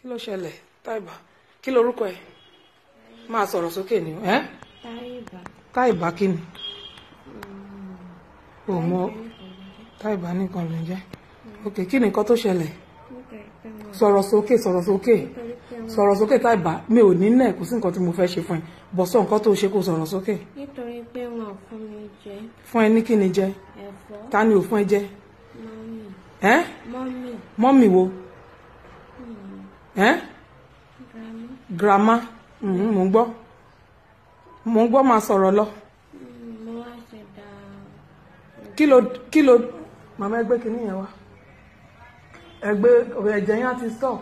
kí ló ṣẹlẹ̀ táìbà kí lorúkọ ẹ máa sọ̀rọ̀ sókè ni ẹ́ Táyìbá. táìbà kí ni ò mọ táìbà nìkan ló ń jẹ́ ok kí ni nǹkan tó ṣẹlẹ̀ Nítorí pé mo sọ̀rọ̀ sókè sọ̀rọ̀ sókè nítorí pé mo sọ̀rọ̀ sókè táìbà mi ò ní nẹ̀ kò sí nǹkan tí mo fẹ́ ṣe fún ẹ bọ̀ sọ nǹkan tó ṣe kó sọ̀rọ̀ sókè nítorí pé wọn ò fún mi jẹ fún ẹ ní kí ni jẹ ẹ̀fọ́ ta ni ò fún ẹ jẹ mọ́mì ẹ́ mọ́mì mọ́mì wo ẹ́ grammy grandma mhm, mò ń gbọ́ mò ń gbọ́ máa sọ̀rọ̀ lọ mo wá ṣẹ̀dá kí ló kí ló màmá ẹgbẹ́ kìíní yẹn wá ẹgbẹ́ ẹ̀jẹ̀ yẹn á ti stop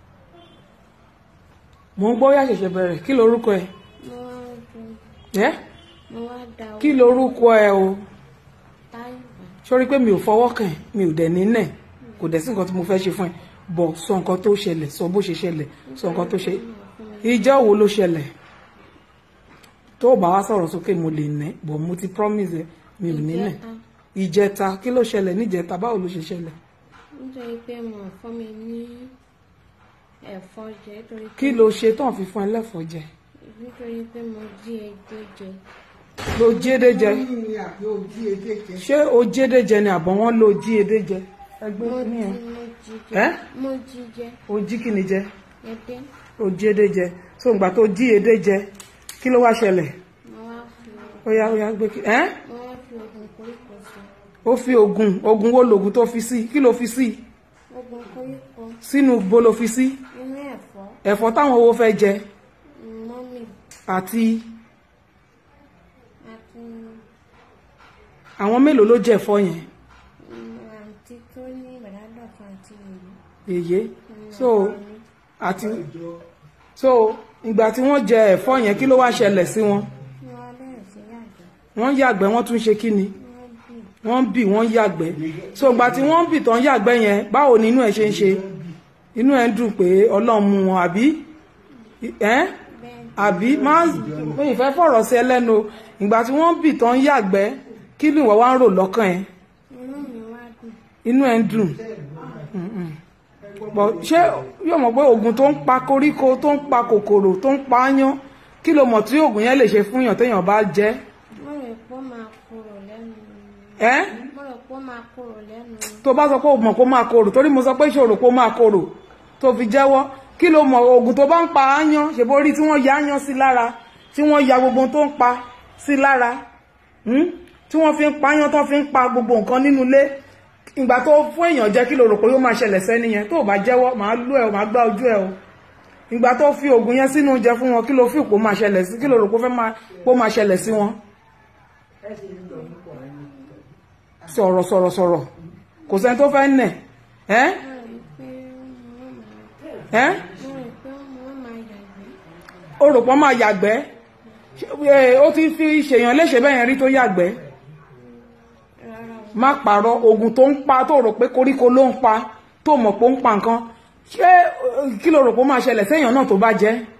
mò ń gbọ́ yà ṣẹ̀ṣẹ̀ bẹ̀rẹ̀ kí lorúkọ ẹ mo wá ju ẹ́ mo wá da kí lorúkọ ẹ o Táyìbá sórí pé mi ò fọwọ́ kàn ẹ́, mi ò dẹ̀ ní nẹ̀ kò dẹ̀ sí nǹkan tí mo fẹ́ ṣe fún ẹ bọ̀ sọ nǹkan tó ṣẹlẹ̀ sọ bó ṣe ṣẹlẹ̀ sọ nǹkan tó ṣe ìjọ wo ló ṣẹlẹ̀ tó o bá wá sọ̀rọ̀ sókè mo lè nẹ́ bọ̀ mo ti promise ẹ mi ò ní nẹ̀ ìjẹta ìjẹta kí ló ṣẹlẹ̀ níjẹta báwo ló ṣe ṣẹlẹ̀ nítorí pé wọn ò fún mi ní ẹ̀fọ́ jẹ nítorí pé kí ló ṣe tán fi fún ẹ lẹ́fọ̀ọ́ jẹ nítorí pé mo jí ẹgbẹ́ jẹ ló jédé jẹ ṣé o jédé jẹ ni àbọ̀ wọ́n ló jí edé jẹ ẹgbẹ́ mo ní jí ẹ mo jí ẹ́ jẹ mo jí jẹ o jí kí ni jẹ ẹdẹ o jí edé jẹ so ìgbà tó jí edé jẹ kí ló wá ṣẹlẹ̀ mo wá fi ó yá ó yá gbé kí ẹ́ mo wá fi oògùn koríko sí ó fi oògùn oògùn wo lòògùn tó fi sí kí ló fi sí oògùn koríko sínú bo ló fi sí inú ẹ̀fọ́ ẹ̀fọ́ táwọn owó fẹ́ jẹ mọ́mì àti àti àwọn mélòó ló jẹ ẹ̀fọ́ yẹn mm, àǹtí tó ní ìbàdàdọ̀fọ̀ àti ìlú èyí so àti so ìgbà tí wọ́n jẹ ẹ̀fọ́ yẹn kí ló wá ṣẹlẹ̀ sí wọn ni wọ́n bẹ̀rẹ̀ sí yàgbẹ́ wọ́n yàgbẹ́ wọ́n tún ṣe kí ni wọ́n bì wọ́n bì wọ́n yàgbẹ́ so ìgbà tí wọ́n bì tán yàgbẹ́ yẹn báwo ni inú ẹ̀ ṣe ń ṣe inú ẹ̀ ń dùn pé ọlọ́run mú wọn àbí ẹ́ bẹ́ẹ̀ àbí máa mi ìfẹ́ fọ̀rọ̀ sí ẹlẹ́nu o. ìgbà tí wọ́n bì tán yàgbẹ́ kí ni ìwọ wá ń rò lọ́kàn ẹ̀ inú mi wá dùn inú ẹ̀ ń dùn Mm-mm. Bọ̀ ṣé yóò mọ̀ pé oògùn tó ń pa koríko tó ń pa kòkòrò tó ń pa áyán kí ló mọ̀ tí oògùn yẹn lè ṣe fún yàn téèyàn bá jẹ́ mo rò pé ó máa korò lẹ́nu ẹ́ mo rò pé ó máa korò lẹ́nu tó bá sọ pé o mọ̀ kó máa korò torí mo sọ pé ṣòro kó máa korò tó fi jẹ́wọ́ kí ló mọ̀ oògùn tó bá ń pa áyán ṣèbó rí tí wọ́n ya áyán sí lára tí wọ́n ya gbogbo ohun tó ń pa sí lára hmm? tí wọ́n fi ń pa áyán tó fi ń pa gbogbo nǹkan nínú ilé ìgbà tó fún èèyàn jẹ́ kí ló rò pé yóò máa ṣẹlẹ̀ sẹ́ni yẹn tó bá jẹ́wọ́ màá lú ẹ̀ o màá gbá ojú ẹ̀ o ìgbà tó fi oògùn yẹn sínú oúnjẹ fún wọn kí ló fi òpó máa ṣẹlẹ̀ sí kí ló rò pé ó fẹ́ máa pó máa ṣẹlẹ̀ sí wọn sọ̀rọ̀ sọ̀rọ̀ sọ̀rọ̀ kò sẹ́ni tó fẹ́ nẹ̀ ẹ́ mo rò pé ó rò pọ́n wọ́n máa mo rò pé wọ́n máa yàgbẹ́ máa yàgbẹ́ Ṣé, eh, ó ti fi ṣèyàn léṣe bẹ́ẹ̀ yẹn rí tó yàgbẹ́ rárá o má pààrọ̀ oògùn tó ń pa tó rò pé koríko ló ń pa tó mọ̀ pé ó ń pa nǹkan ṣé eh, kí ló rò pé ó máa ṣẹlẹ̀ séèyàn náà tó bá jẹ́